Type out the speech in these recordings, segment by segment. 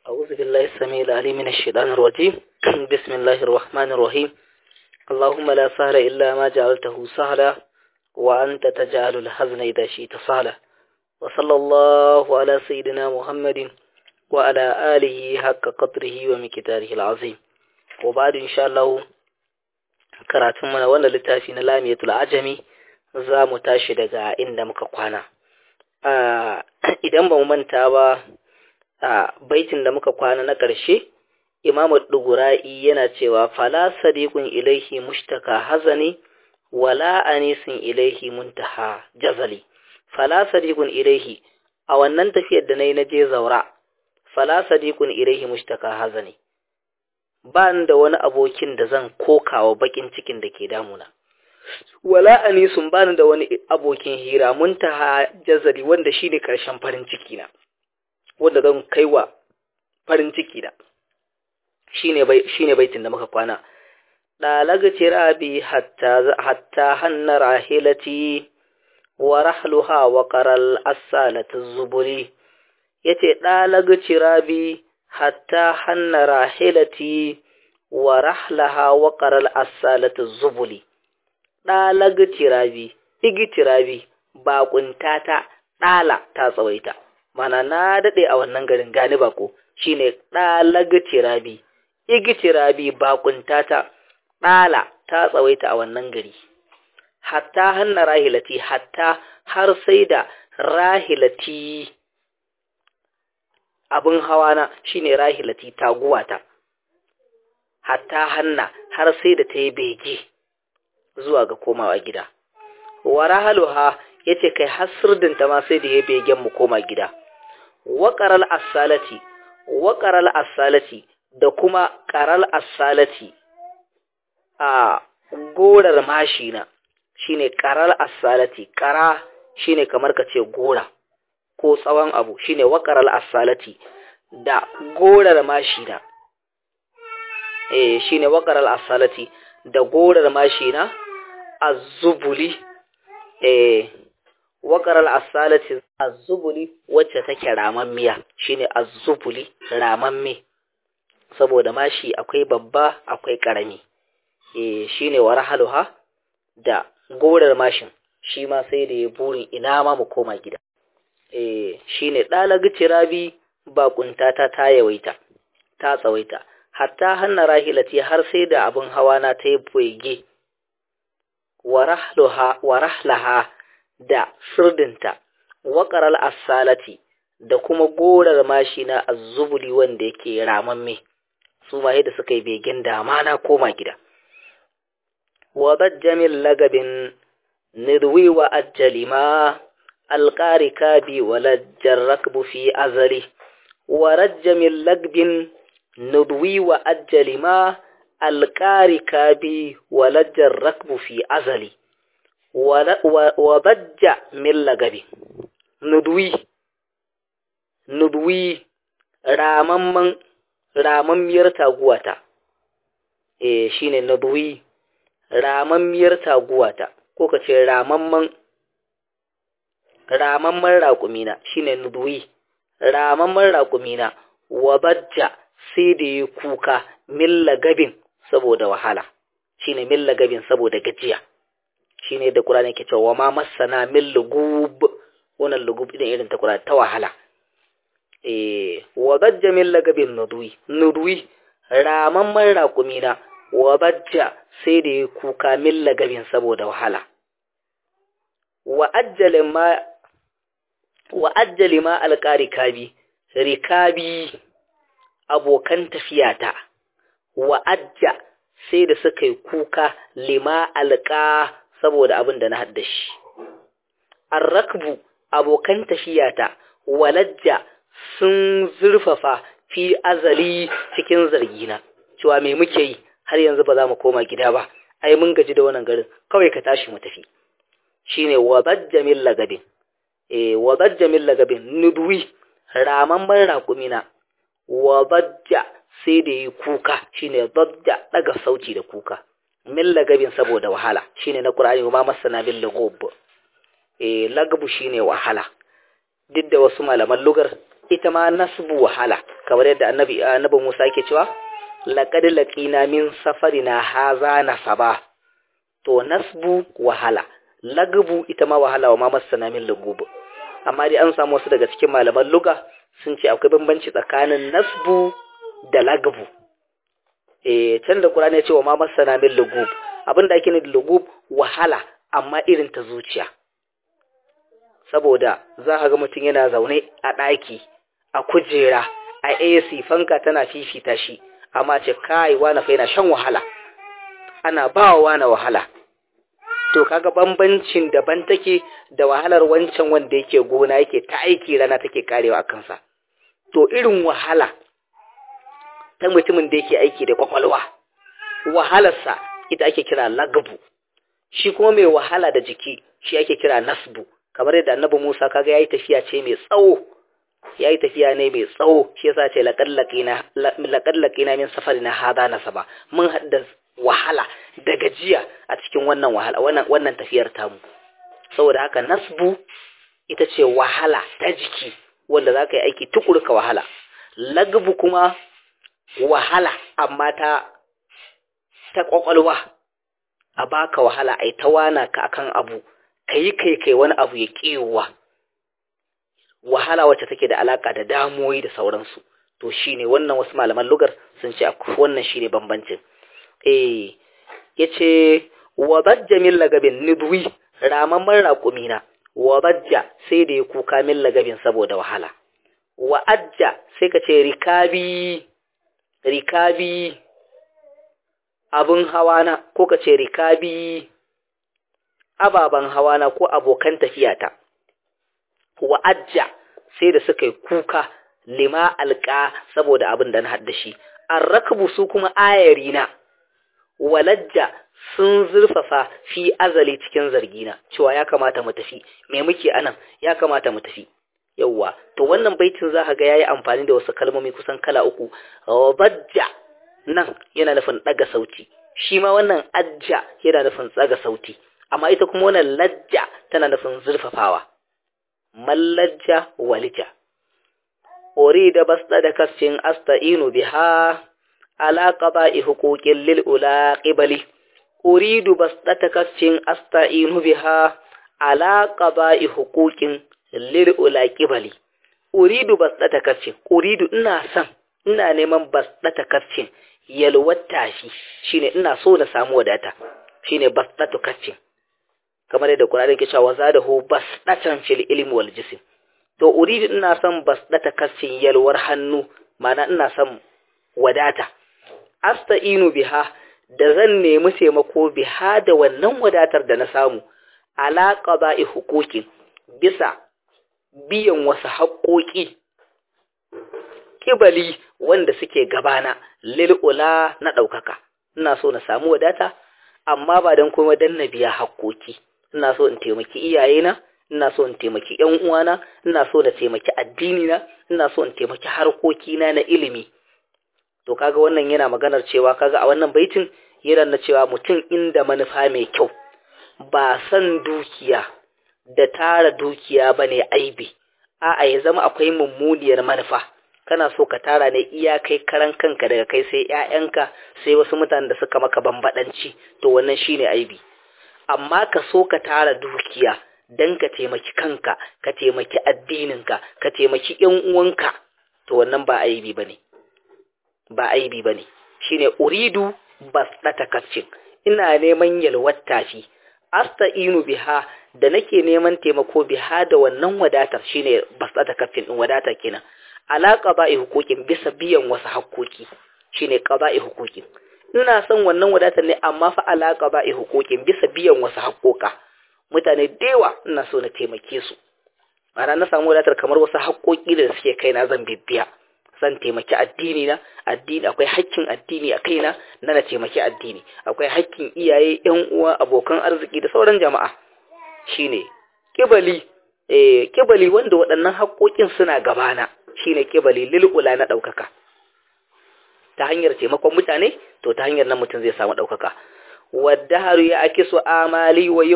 أعوذ بالله السميع العليم من الشيطان الرجيم بسم الله الرحمن الرحيم اللهم لا سهل إلا ما جعلته سهلا وأنت تجعل الحزن إذا شئت سهلا وصلى الله على سيدنا محمد وعلى آله حق قدره ومقداره العظيم وبعد إن شاء الله karatun mana wannan littafi na lamiyatul ajami za mu tashi daga inda muka kwana idan ba mu manta ba a baitin da muka kwana na ƙarshe imamu dugura'i yana cewa fala sadiqun ilaihi mushtaka hazani wala anisin ilaihi muntaha jazali fala sadiqun ilaihi a wannan tafiyar da nayi na je zaura fala sadiqun ilaihi mushtaka hazani ba da wani abokin da zan kokawa bakin cikin da ke damuna wala anisun ba da wani abokin hira muntaha jazali wanda shine karshen farin ciki na wanda zan kaiwa farin ciki da shine bai shine baitin da muka kwana dalaga tirabi hatta hatta hanna rahilati wa rahluha wa qaral asalatu zuburi yace dalaga tirabi hatta hanna rahilati wa rahlaha wa qaral asalatu zubuli dalaga tirabi igi tirabi baƙuntata ɗala ta tsawaita mana na daɗe a wannan garin gani bako shine ɗalaga tirabi igi tirabi baƙuntata ɗala ta tsawaita a wannan gari hatta hanna rahilati hatta har sai da rahilati abin hawana shine rahilati taguwata hatta hanna har sai da ta yi bege zuwa ga komawa gida wa rahaluha yace kai hasirdinta ma sai da ya begen mu koma gida waƙaral asalati waƙaral asalati da kuma ƙaral asalati a gorar mashina shine ƙaral asalati ƙara shine kamar ka ce gora ko tsawon abu shine waƙaral asalati da gorar mashina eh shine waƙaral asalati da gorar mashina azubuli eh waƙarar asalati azubuli wacce take ramammiya shine azubuli ramamme saboda mashi akwai babba akwai ƙarami eh shine warahaluha da gorar mashin shi ma sai da ya burin ina ma mu koma gida eh shine dalagi tirabi bakuntata ta yawaita ta tsawaita hatta hanna rahilati har sai da abin hawa na ta yi bege warahlaha da sirdinta waƙaral asalati da kuma gorar mashi na azubuli wanda yake ramamme su ma yadda suka yi begen dama na koma gida wa bajjamin lagabin nirwi wa ajjali ma alƙari kabi wa lajjar rakbu fi azari wa rajjamin lagbin nirwi wa ajjali ma alƙari kabi wa lajjar rakbu fi azali wa bajja min lagabi nudwi nudwi ramamman ramammiyar taguwata eh shine nudwi ramammiyar taguwata ko ka ce ramamman ramamman raƙumina shine nudwi ramamman raƙumina wa bajja sai da yi kuka min lagabin saboda wahala shine min lagabin saboda gajiya shine da Qur'ani ke cewa ma masana min lugub wannan lugub din irin ta Qur'ani ta wahala eh wa bajja min lagabin nudwi nudwi raman man raqumina wa bajja sai da kuka min lagabin saboda wahala wa ajjala ma wa ajjali ma alqari kabi rikabi abokan tafiyata wa ajja sai da suka yi kuka lima alqa saboda abin da na haddashi. Arrakbu abokan tafiyata walajja sun zurfafa fi azali cikin zargina, cewa me muke yi har yanzu ba za mu koma gida ba, ai mun gaji da wannan garin, kawai ka tashi mu tafi. Shi ne wazajja min lagabin, e, wazajja min lagabin nudwi raman man raƙumina, wazajja sai da yi kuka, shi ne zajja ɗaga sauti da kuka. min lagabin saboda wahala shine na Qur'ani ma masana bil lugub eh lagabu shine wahala duk da wasu malaman lugar ita ma nasbu wahala kamar yadda annabi annabi Musa yake cewa laqad laqina min safarina haza nasaba to nasbu wahala lagbu ita ma wahala wa ma masana min lugub amma dai an samu wasu daga cikin malaman luga sun ce akwai bambanci tsakanin nasbu da lagbu eh can da Qur'ani ya ce wa ma masana min lugub abinda ake nufi lugub wahala amma irin ta zuciya saboda za ka ga mutum yana zaune a ɗaki a kujera a AC fanka tana fifita shi amma ce kai wani fa yana shan wahala ana ba wa wani wahala to kaga bambancin daban take da wahalar wancan wanda yake gona yake ta aiki rana take karewa a kansa to irin wahala ta mutumin da yake aiki da kwakwalwa wahalarsa ita ake kira lagbu shi kuma mai wahala da jiki shi ake kira nasbu kamar yadda annabi Musa kaga yayi tafiya ce mai tsawo yayi tafiya ne mai tsawo shi yasa ce laqad laqina laqad laqina min safarina hada nasaba mun hadda wahala da gajiya a cikin wannan wahala wannan wannan tafiyar tamu saboda haka nasbu ita ce wahala ta jiki wanda zaka yi aiki tukuru ka wahala lagbu kuma wahala amma ta ta kwakwalwa a baka wahala ai ta wana ka akan abu kai kai kai wani abu ya kiyowa wahala wacce take da alaka da damuwoyi da sauransu to shine wannan wasu malaman lugar sun ce wannan shine bambancin eh yace wa bajja min lagabin nidwi ramamman raƙumina wa bajja sai da ya kuka min lagabin saboda wahala wa ajja sai ka ce rikabi rikabi abun hawana ko ka ce rikabi ababen hawana ko abokan tafiyata wa ajja sai da suka yi kuka lima alƙa saboda abin da na haddashi an rakabu su kuma ayarina walajja sun zurfafa fi azali cikin zargina cewa ya kamata mu tafi me muke anan ya kamata mu tafi yawwa to wannan baitin za ka ga yayi amfani da wasu kalmomi kusan kala uku bajja nan yana nufin daga sauti shi ma wannan ajja yana nufin tsaga sauti amma ita kuma wannan lajja tana nufin zurfafawa mallajja walija urida basda da kascin asta'inu biha ala qada'i huquqin lil ula qibali uridu basda kascin asta'inu biha ala qada'i huquqin lil ula qibali uridu basda kascin uridu ina san ina neman basda kascin yalwata shi shine ina so na samu wadata shine basda kascin kamar yadda Qur'ani ke cewa zadahu basdatan fil ilmi wal jism to uridu ina son basdata kascin yalwar hannu mana ina son wadata asta'inu biha da zan nemi taimako biha da wannan wadatar da na samu ala qada'i huquqin bisa biyan wasu haƙoƙi kibali wanda suke gabana lil ula na ɗaukaka ina so na samu wadata amma ba don kuma dan na biya haƙoƙi ina so in taimaki iyayena ina so in taimaki ƴan uwana ina so na taimaki addini na ina so in taimaki harkokina na ilimi to kaga wannan yana maganar cewa kaga a wannan baitin yana na cewa mutum inda manufa mai kyau ba san dukiya da tara dukiya bane aibi a'a ya zama akwai mummuniyar manufa kana so ka tara ne iya kai karan kanka daga kai sai ƴaƴanka sai wasu mutanen da suka maka bambadanci to wannan shine aibi amma ka so ka tara dukiya dan ka taimaki kanka ka taimaki addininka ka taimaki ƴan uwanka to wannan ba aibi bane ba aibi bane shine uridu basdata kaccin ina neman yalwar tafi asta'inu biha da nake neman taimako biha da wannan wadatar shine basdata kaffin din wadata kenan ala qada'i huquqin bisa biyan wasu hakkoki shine qada'i huquqin ina son wannan wadatar ne amma fa ala qada'i huquqin bisa biyan wasu hakkoka mutane dewa ina so na taimake su ana na samu wadatar kamar wasu hakkoki da suke kaina zan bibbiya zan taimaki addini na addini akwai hakkin addini a kaina na na taimaki addini akwai hakkin iyaye yan uwa abokan arziki da sauran jama'a shine kibali eh kibali wanda waɗannan haƙoƙin suna gabana shine kibali lil'ula na ɗaukaka ta hanyar taimakon mutane to ta hanyar nan mutum zai samu ɗaukaka waddaharu ya akisu amali wa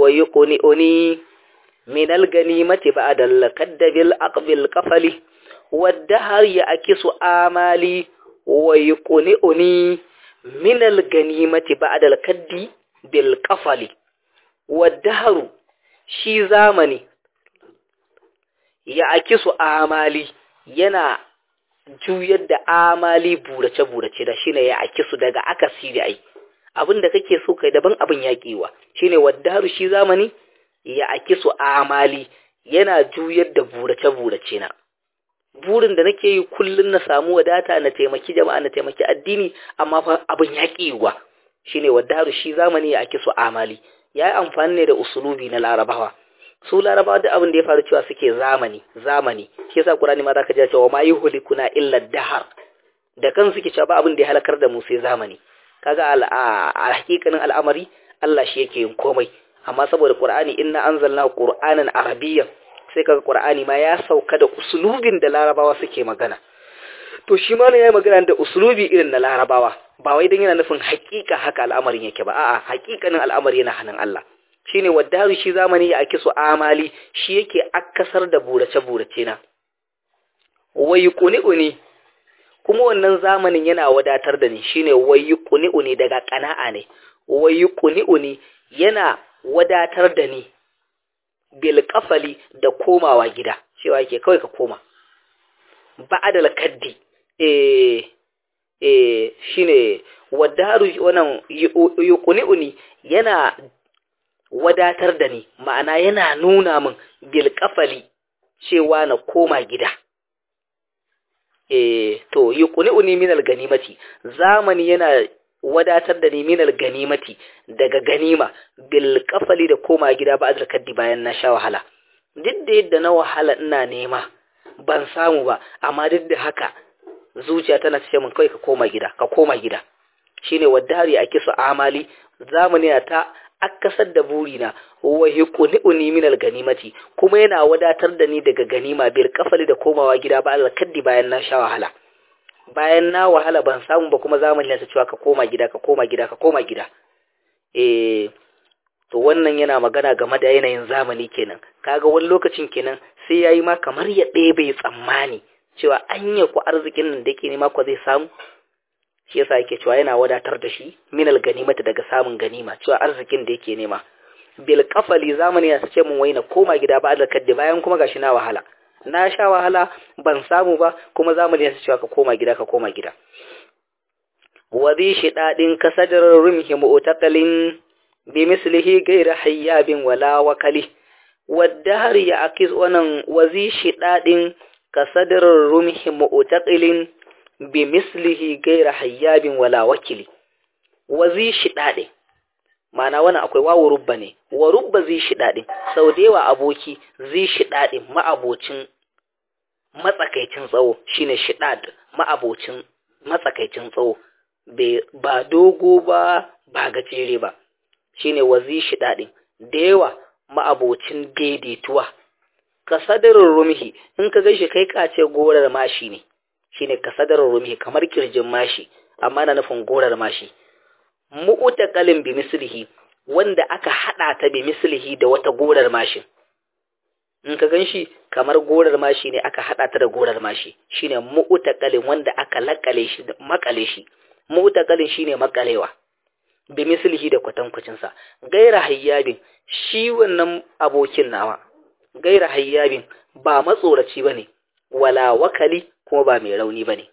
yuqni uni min al-ganimati ba'da al-kaddabil aqbil qafali wadda har ya akisu amali wa yuqni'uni min al-ganimati ba'da al-kaddi bil qafali wadda haru shi zamani ya akisu amali yana juyar da amali burace-burace da shine ya akisu daga akasi da ai abin da kake so kai daban abin yaƙiwa shine waddaru shi zamani ya akisu amali yana juyar da burace-burace na burin da nake yi kullun na samu wadata na taimaki jama'a na taimaki addini amma fa abin yaƙiwa shine waddaru shi zamani ya akisu amali ya yi amfani ne da usulubi na larabawa su larabawa da abin da ya faru cewa suke zamani zamani shi yasa qur'ani ma zaka ji cewa ma yuhlikuna illa dahar da kan suke cewa ba abin da ya halakar da mu sai zamani kaga a hakikanin al'amari Allah shi yake yin komai amma saboda qur'ani inna anzalna qur'anan arabiyyan sai kaga qur'ani ma ya sauka da usulubin da larabawa suke magana to shi ma ne yayi magana da usulubi irin na larabawa ba wai dan yana nufin hakika haka al'amarin yake ba a'a hakikanin al'amari yana hannun Allah shine waddaru shi zamani ya ake su amali shi yake akasar da burace-burace na wayi kuni kuma wannan zamanin yana wadatar da ni shine wayi kuni daga kana'a ne wayi kuni yana wadatar da ni bil kafali da komawa gida cewa yake kawai ka koma ba'adal kaddi eh eh shine waddaru wannan yuquni yana wadatar da ni ma'ana yana nuna min bilkafali cewa na koma gida eh to yuqni'uni min al-ganimati zamani yana wadatar da ni min al-ganimati daga ganima bilkafali da koma gida ba azal kaddi bayan na sha wahala duk da yadda na wahala ina nema ban samu ba amma duk da haka zuciya tana ce min kai ka koma gida ka koma gida shine wadari a kisa amali zamani ta akasar da burina wa yuqni'uni min al-ganimati kuma yana wadatar da ni daga ganima bil kafali da komawa gida ba al-kaddi bayan na sha wahala bayan na wahala ban samu ba kuma zamani ya cewa ka koma gida ka koma gida ka koma gida eh to wannan yana magana game da yanayin zamani kenan kaga wani lokacin kenan sai yayi ma kamar ya ɗebe tsammani cewa anya ku arzikin nan da yake nema ko zai samu shi yasa yake cewa yana wadatar da shi minal ganimata daga samun ganima cewa arzikin da yake nema bil kafali zamani ya sace mun waina koma gida ba da kaddi bayan kuma gashi na wahala na sha wahala ban samu ba kuma zamani ya sace ka koma gida ka koma gida wa bi shidadin kasadar rumhi mu'taqalin bi mislihi ghayra hayyabin wala wakali wadahar ya akis wannan wazi shidadin kasadar rumhi mu'taqilin bi mislihi gaira hayyabin wala wakili wa zi shidade mana wannan akwai wawu rubba ne wa rubba zi shidade sau da yawa aboki zi shidade ma'abocin matsakaicin tsawo shine shidad ma'abocin matsakaicin tsawo ba dogo ba ba gajere ba shine wa zi shidade da yawa ma'abocin daidaituwa ka sadarin rumhi in ka gaishe kai kace gorar mashi ne shine kasadarar rumi kamar kirjin mashi amma na nufin gorar mashi mu'taqalin bi mislihi wanda aka hada ta bi mislihi da wata gorar mashi in ka ganshi kamar gorar mashi ne aka hada ta da gorar mashi shine mu'taqalin wanda aka lakale shi makale shi mu'taqalin shine makalewa bi mislihi da kwatankwacin sa gaira hayyabin shi wannan abokin nawa gaira hayyabin ba matsoraci bane wala wakali kuma ba mai rauni ba ne.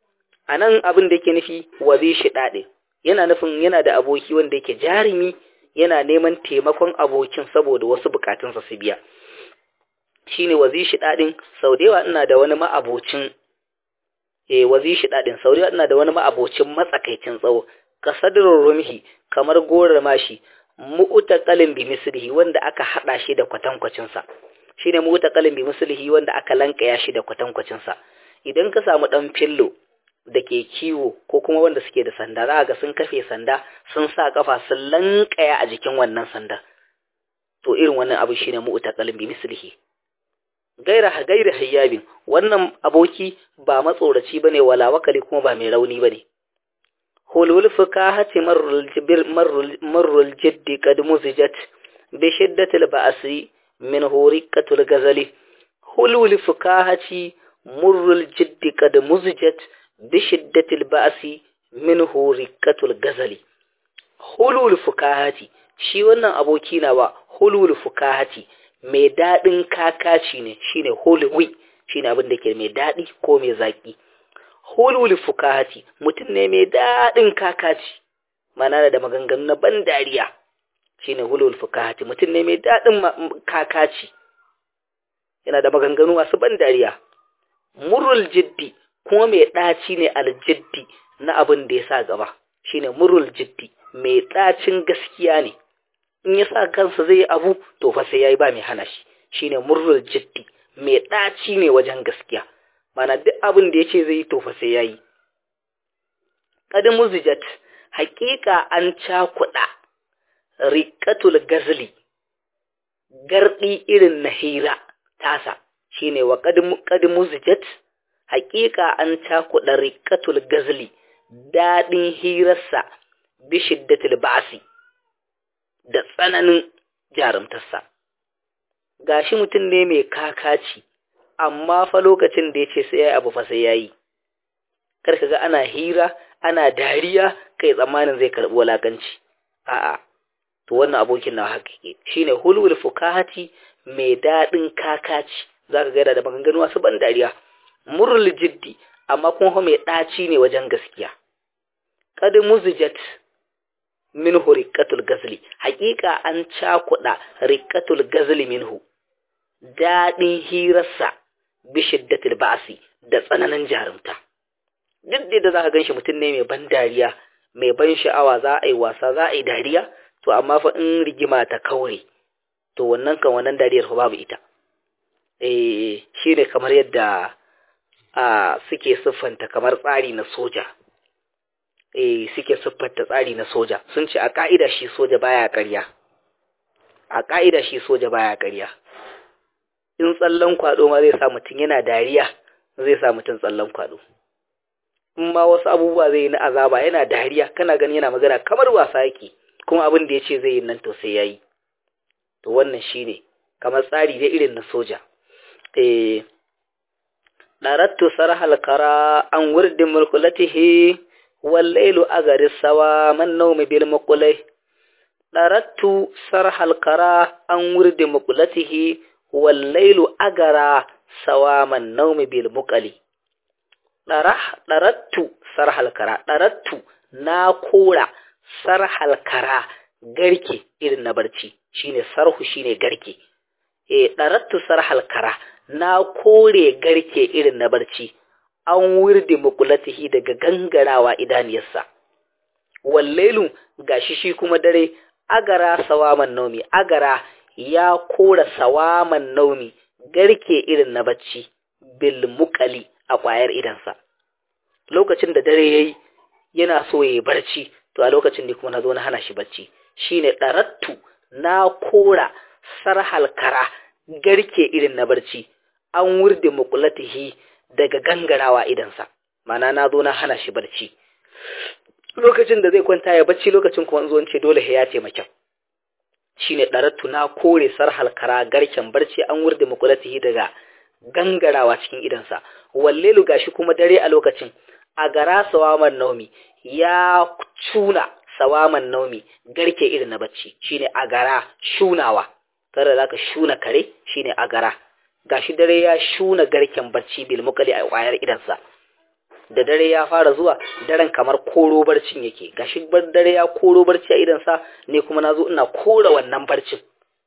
A nan abin da yake nufi wazi shi ɗaɗe, yana nufin yana da aboki wanda yake jarumi yana neman taimakon abokin saboda wasu bukatunsa su biya. Shi ne wazi shi ɗaɗin, sau da yawa ina da wani ma'abocin, e wazi shi ɗaɗin, sau da yawa ina da wani ma'abocin matsakaicin tsawo, ka sadirin rumhi kamar gorar mashi, mu'utakalin bi mislihi wanda aka haɗa shi da kwatankwacinsa. Shi ne mu'utakalin bi mislihi wanda aka lankaya shi da kwatankwacinsa. idan ka samu ɗan fillo da ke kiwo ko kuma wanda suke da sanda za ga sun kafe sanda sun sa kafa sun lankaya a jikin wannan sanda to irin wannan abu shine mu'taqalin bi mislihi gaira gaira hayyabin wannan aboki ba matsoraci bane wala wakali kuma ba mai rauni bane hulul fukahati marrul jibir marrul marrul jiddi kad muzijat bi shiddatil ba'si min hurikatul gazali hulul fukahati murrul jiddi qad muzijat bi shiddatil ba'si minhu rikatul gazali hulul fukahati shi wannan aboki nawa hulul fukahati mai dadin kakaci ne shine hulwi shine abin da ke mai dadi ko mai zaki hulul fukahati mutum ne mai dadin kakaci mana da maganganu na ban dariya shine hulul fukahati mutum ne mai dadin kakaci yana da maganganu masu ban dariya murul jiddi kuma mai ɗaci ne aljiddi na abin da ya sa gaba shine murul jiddi mai ɗacin gaskiya ne in ya sa kansa zai yi abu to fa sai yayi ba mai hana shi shine murul jiddi mai ɗaci ne wajen gaskiya mana duk abin da yace zai yi to fa sai yayi qad muzijat haƙiƙa an cakuɗa riqatul gazli gardi irin na hira tasa shine wa qad muzijat haƙiƙa an cakuɗa riqatul gazli daɗin hirarsa bi shiddatil ba'si da tsananin jarumtarsa gashi mutum ne mai kakaci amma fa lokacin da yace sai yayi abu fa sai yayi kar ka ga ana hira ana dariya kai tsammanin zai karbi walakanci a'a to wannan abokin na hakike shine hulul fukahati mai daɗin kakaci zaka ga da maganganu wasu ban dariya murul jiddi amma kuma mai ɗaci ne wajen gaskiya qad muzijat minhu riqatul gazli haƙiƙa an cakuɗa riqatul gazli minhu daɗin hirarsa bi shiddatil ba'si da tsananin jarumta duk da za ka ganshi mutum ne mai ban dariya mai ban sha'awa za a yi wasa za a yi dariya to amma fa in rigima ta kaure to wannan kan wannan dariyar fa babu ita eh shine kamar yadda a suke siffanta kamar tsari na soja eh suke siffanta tsari na soja sun ce a ka'ida shi soja baya ƙarya a ka'ida shi soja baya ƙarya in tsallan kwado ma zai sa mutum yana dariya zai sa mutum tsallan kwado in ma wasu abubuwa zai yi na azaba yana dariya kana gani yana magana kamar wasa yake kuma abin da ya ce zai yi nan to sai ya yi to wannan shine kamar tsari dai irin na soja eh darattu sarhal kara an wurdin mulkulatihi wallailu agari sawa man nawmi bil muqulai darattu sarhal kara an wurdin mulkulatihi wallailu agara sawa man nawmi bil muqali darattu sarhal kara darattu na kora sarhal kara garke irin na barci shine sarhu shine garke eh darattu sarhal kara na kore garke irin na barci an wirde mukulatihi daga gangarawa idaniyarsa wallailu gashi shi kuma dare agara sawaman naumi agara ya kora sawaman naumi garke irin na bacci bil mukali a ƙwayar idansa lokacin da dare yayi yana so yayi barci to a lokacin ne kuma na zo na hana shi barci shine darattu na kora sarhal kara garke irin na barci an wurde mukulatihi daga gangarawa idansa mana na zo na hana shi barci lokacin da zai kwanta ya bacci lokacin kuma zo ce dole ya ce makyau shine darattu na kore sarhal kara garken barci an wurde mukulatihi daga gangarawa cikin idansa wallelu gashi kuma dare a lokacin a gara sawaman naumi ya cuna sawaman naumi garke irin na bacci shine agara shunawa kada zaka shuna kare shine agara gashi dare ya shuna garken bacci bil mukali a kwayar idansa da dare ya fara zuwa daren kamar koro barcin yake gashi dare ya koro barci a idansa ne kuma nazo ina kora wannan barcin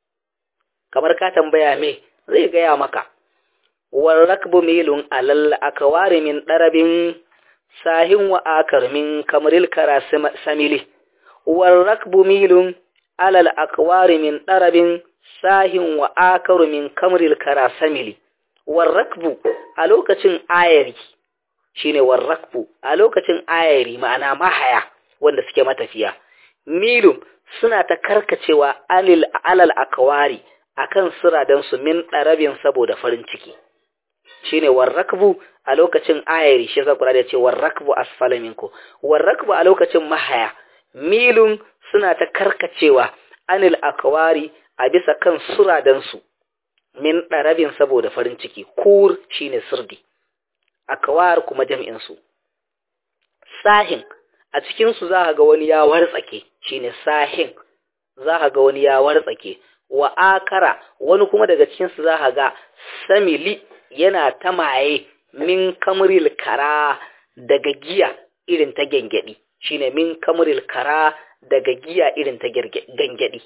kamar ka tambaya me zai gaya maka wal rakbu milun alal akwari min darabin sahin wa akar min kamril kara samili wal rakbu milun alal akwari min darabin sahin wa akaru min kamril kara samili wal rakbu a lokacin ayari shine wal rakbu a lokacin ayari ma'ana mahaya wanda suke matafiya milun suna ta karkacewa alil alal akwari akan siradan su min darabin saboda farin ciki shine warrakbu a lokacin ayari shi yasa Qur'ani ya ce warrakbu asfala minku warrakbu a lokacin mahaya milun suna ta karkacewa anil akwari a bisa kan suradan su min darabin saboda farin ciki kur shine sirdi akawar kuma jam'in su sahin a cikin su za ga wani ya wartsake shine sahin za ga wani ya wartsake wa akara wani kuma daga cikin su za ga samili yana ta maye min kamril kara daga giya irin ta gengedi shine min kamril kara daga giya irin ta gengedi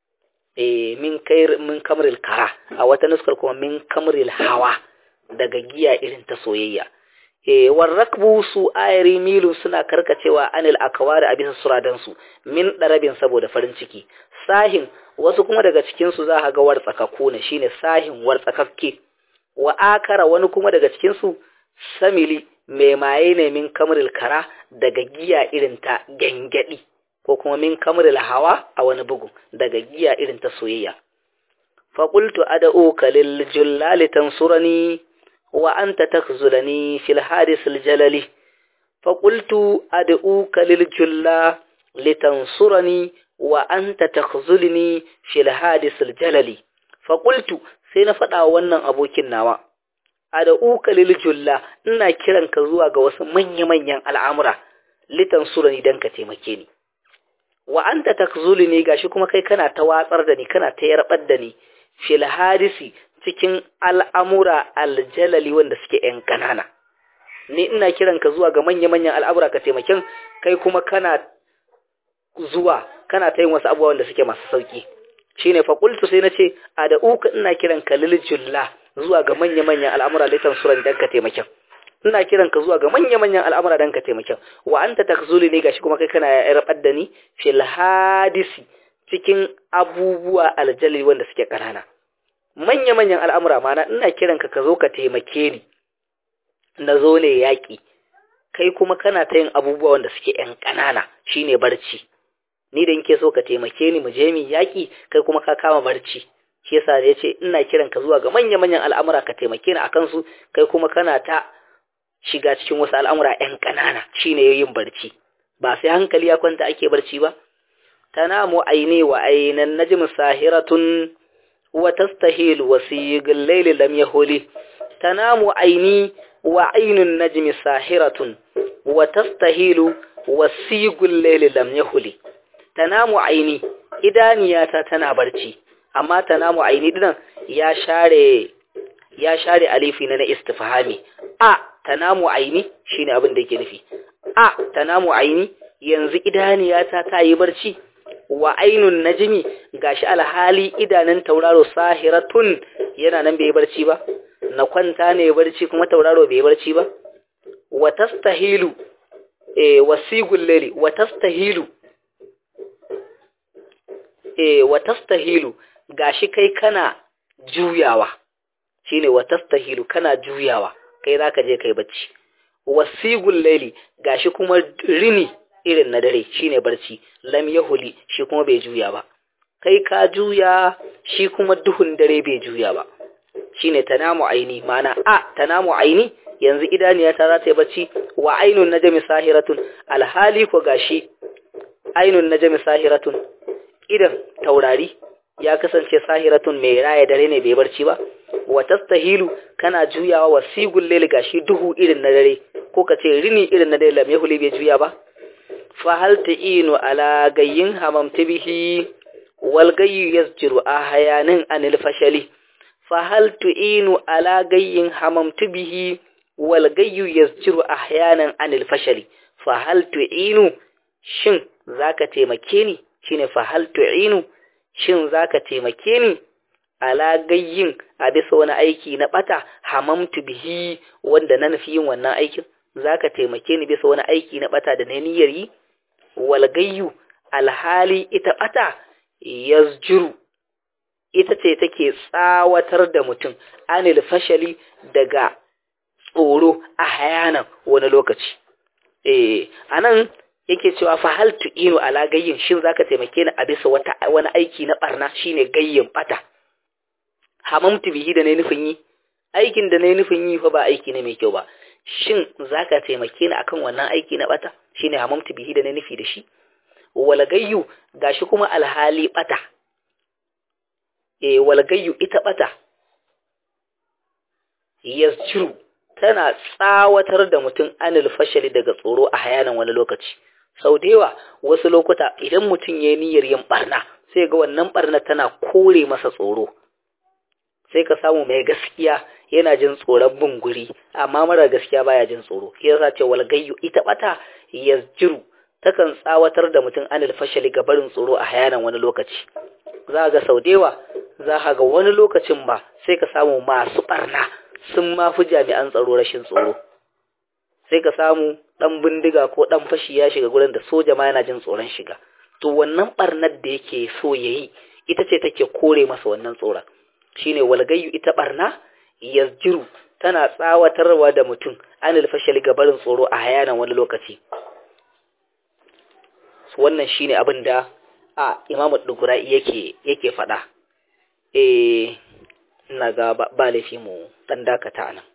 eh min kair min kamril kara a wata nuskar kuma min kamril hawa daga giya irin ta soyayya eh warrakbu su ayari milu suna karkacewa anil akwari a bisa suradan su min darabin saboda farin ciki sahin wasu kuma daga cikin su za ga wartsakakku ne shine sahin wartsakakke wa akara wani kuma daga cikin su samili mai maye ne min kamril kara daga giya irin ta gangadi ko kuma min kamril hawa a wani bugu daga giya irin ta soyayya faqultu ad'uka lil jullali tansurani wa anta takhzulani fil hadis al jalali faqultu ad'uka lil julla litansurani wa anta takhzulni fil hadis al jalali faqultu sai na faɗa wannan abokin nawa ad'uka lil julla ina kiran ka zuwa ga wasu manya-manyan al'amura litansurani dan ka taimake ni wa anta takhzulni gashi kuma kai kana ta watsar da ni kana ta yarbar da ni fil hadisi cikin al'amura aljalali wanda suke ‘yan ƙanana. Ni ina kiran ka zuwa ga manya-manyan al'amura ka taimakin kai kuma kana zuwa kana ta yin wasu abubuwa wanda suke masu sauƙi. Shi ne faƙultu sai na ce, a da uka ina kiran ka liljulla zuwa ga manya-manyan al'amura litan suran don ka taimakin. Ina kiran ka zuwa ga manya-manyan al'amura don ka taimakin. Wa an ta takzuli ne gashi kuma kai kana yarbar da ni fil hadisi cikin abubuwa aljalali wanda suke ƙanana. manya-manyan al'amura mana ina kiranka ka zo ka taimake ni na zo ne yaƙi kai kuma kana ta yin abubuwa wanda suke ‘yan ƙanana shi ne barci ni da nke so ka taimake ni mu je mi yaƙi kai kuma ka kama barci shi yasa da ya ce ina kiranka zuwa ga manya-manyan al'amura ka taimake ni a kansu kai kuma kana ta shiga cikin wasu al'amura ‘yan ƙanana shi ne yin barci ba sai hankali ya kwanta ake barci ba tanamu aini wa ainan najm sahiratun وتستهيل وسيق الليل لم يهل تنام عيني وعين النجم ساحرة وتستهيل وسيق الليل لم يهل تنام عيني إدانياتا تنا برشي أما تنام عيني دنا يا شاري يا شاري أليفي ننا استفهامي أ تنام عيني شيني أبن ديكي نفي أ تنام عيني yanzu idaniyata ta yi barci wa ainun najmi gashi alhali idanun tauraro sahiratun yana nan bai barci ba na kwanta ne barci kuma tauraro bai barci ba wa tastahilu eh wasigul layli wa tastahilu eh wa tastahilu gashi kai kana juyawa shine wa tastahilu kana juyawa kai zaka je kai bacci wasigul layli gashi kuma rini irin na dare shine barci lam yahuli shi kuma bai juya ba kai ka juya shi kuma duhun dare bai juya ba shine tanamu aini mana a tanamu aini yanzu idaniya ta za ta yi bacci wa ainun najmi sahiratun alhali ko gashi ainun najmi sahiratun idan taurari ya kasance sahiratun mai raya dare ne bai barci ba wa tastahilu kana juyawa wa sigul layl gashi duhu irin na dare ko ka ce rini irin na dare lam yahuli bai juya ba fahal ta'inu ala gayyin hamamta bihi wal gayyu yasjiru ahyanan anil fashali fahal tu'inu ala gayyin hamamta bihi wal gayyu yasjiru ahyanan anil fashali fahal tu'inu shin zaka taimake ni shine fahal tu'inu shin zaka taimake ni ala gayyin a bisa wani aiki na bata hamamtu bihi wanda na nufi yin wannan aikin zaka taimake ni bisa wani aiki na bata da na niyyar yi walgayyu alhali ita bata yazjuru ita ce take tsawatar da mutum anil fashali daga tsoro a hayanan wani lokaci eh anan yake cewa fa hal tu'inu ala gayyin shin zaka taimake ni a bisa wata wani aiki na barna shine gayyin bata hamamtu bihi da ne nufin yi aikin da ne nufin yi fa ba aiki ne mai kyau ba shin zaka taimake ni akan wannan aiki na bata shine hamamtu bihi da na nufi da shi walgayyu gashi kuma alhali bata eh walgayyu ita bata yasjuru tana tsawatar da mutum anil fashali daga tsoro a hayanan wani lokaci sau da yawa wasu lokuta idan mutum ya yi niyyar yin barna sai ga wannan barna tana kore masa tsoro sai ka samu mai gaskiya yana jin tsoron bin guri amma mara gaskiya baya jin tsoro shi yasa ce walgayyu ita bata yasjiru takan tsawatar da mutum anil fashali ga barin tsoro a hayanan wani lokaci za ga sau da yawa za ka ga wani lokacin ba sai ka samu masu barna sun ma fi jami'an tsaro rashin tsoro sai ka samu dan bindiga ko dan fashi ya shiga gurin da soja ma yana jin tsoron shiga to wannan barnar da yake so yayi ita ce take kore masa wannan tsoron shine walgayyu ita barna yasjiru tana tsawatarwa da mutum anil fashali ga barin tsoro a hayanan wani lokaci wannan shine abin da a imamu dugura yake yake faɗa eh ina ga ba laifi mu dan dakata nan